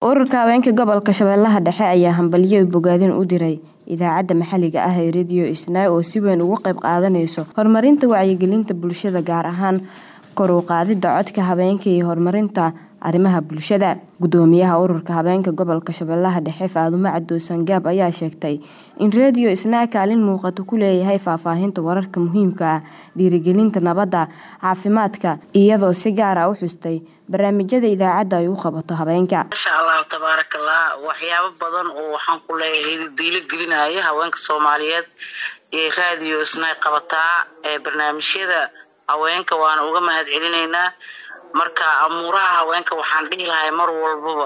ururka haweenka gobolka shabeellaha dhexe ayaa hambalyo bogaadin u diray idaacadda maxalliga ah ee radio isnaa oo si weyn uga qayb qaadaneyso horumarinta wacyigelinta bulshada gaar ahaan kor u qaadida codka haweenka iyo horumarinta arrimaha bulshada gudoomiyaha ururka haweenka gobolka shabeellaha dhexe faadumo cadow sangaab ayaa sheegtay in radio isnaa kaalin muuqato ku leeyahay faahfaahinta wararka muhiimka ah dhiirigelinta nabadda caafimaadka iyadoo si gaar ah u xustay barnaamijyada idaacadda ay u qabato haweenka masha allahu tabaaraka allah waxyaabo badan oo waxaan ku leeyahay diilo gelinaya haweenka soomaaliyeed ee radio isnaa qabataa ee barnaamijyada haweenka waana uga mahad celinaynaa marka amuuraha haweenka waxaan dhihi lahay mar walbaba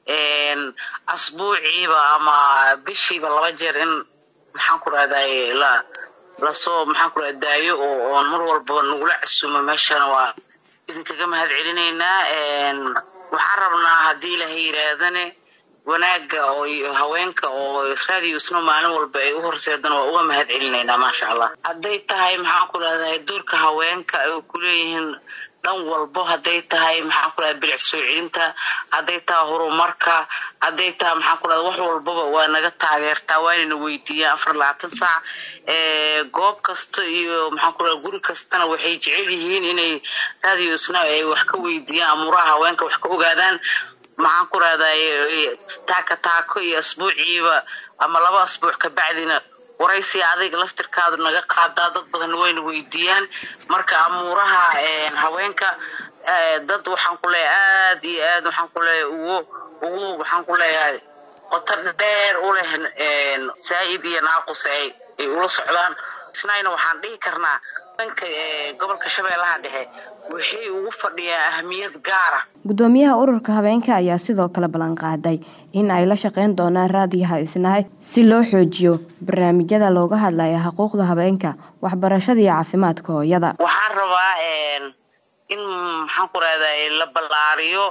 asbuuciiba ama bishiiba laba jeer in maxaan ku rahday la lasoo maxaan ku daayo oo oon mar walbaba nagula casuumo meeshana waa idinkaga mahad celinaynaa waxaan rabnaa haddii ilahay yiraahdane wanaaga oo haweenka oo radio isno maalin walba ay u horseedana waa uga mahad celinaynaa maasha allah hadday tahay maxaan ku rahday doorka haweenka ay kuleeyihiin dhan walbo hadday tahay maxaan ku rahda bilic soo celinta hadday tahay horumarka hadday tahay maxaan ku rahda wax walbaba waa naga taageertaa waanayna weydiiyaan afar labaatan saac goob kasta iyo maxaan ku rahda guri kastana waxay jecel yihiin inay radio isna ay wax ka weydiiyaan amuuraha haweenka wax ka ogaadaan maxaan ku rahday taaka taako iyo asbuuciiba ama laba asbuuc kabacdina waraysi adayga laftirkaadu naga qaadaa dad badan wayna weydiiyaan marka amuuraha haweenka dad waxaan ku leeyahay aada iyo aad waxaan ku leeyahay ugu ugu waxaan ku leeyahay qoto dheer u leh saa-id iyo naaqus ay ay ula socdaan isnayna waxaan dhihi karnaa danka gobolka shabeellaha dhexe waxay ugu fadhiyaan ahamiyad gaara gudoomiyaha ururka haweenka ayaa sidoo kale ballan qaaday in ay la shaqeyn doonaan raadiyaha isnahay si loo xoojiyo barnaamijyada looga hadlaya xuquuqda haweenka waxbarashada iyo caafimaadka hooyada waxaan rabaa in maxaan ku rahday la ballaariyo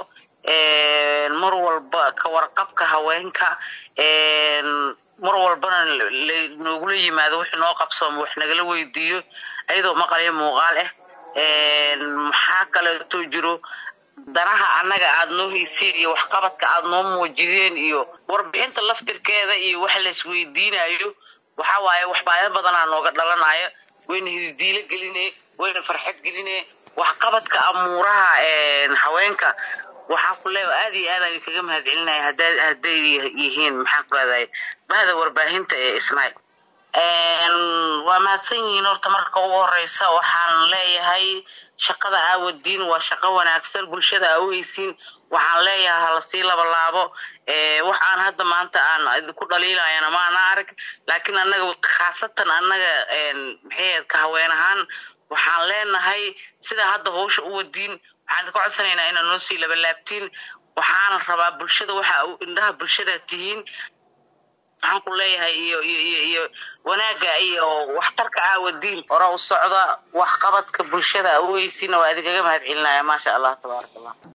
mar walba ka warqabka haweenka mar walbana noogula yimaado wix noo qabsooma wax nagala weydiiyo ayadoo maqalyo muuqaal ah maxaa kaleeto jiro danaha annaga aada noo haysiin iyo waxqabadka aada noo muujideen iyo warbixinta laftirkeeda iyo wax laisweydiinayo waxaa waaye waxbaayo badanaa nooga dhalanayo wayna hididiilo geline wayna farxad geline waxqabadka amuuraha haweenka waxaan ku leeya aada iyo aad aan idinkaga mahad celinaya hadday yihiin maxaan ku leedahay bahda warbaahinta ee isnaay waa mahadsan yihiin horta marka ugu horeysa waxaan leeyahay shaqada aawadiin waa shaqo wanaagsan bulshada aa uhaysiin waxaan leeyahay halasii labalaabo wax aan hadda maanta aan idinku dhaliilayana maana arag laakiin annaga khaasatan annaga maxay ka haween ahaan waxaan leenahay sidaa hadda hawsha u wadiin waxaan idinka codsanaynaa inaad noo sii labalaabtiin waxaana rabaa bulshada waxa indhaha bulshada tihiin waxaan ku leeyahay iyo iyo iyo iyo wanaaga iyo waxtarka aawadiin hore u socda waxqabadka bulshada a uhaysiina waa idinkaga mahad celinaya maasha allah tabaaraka allah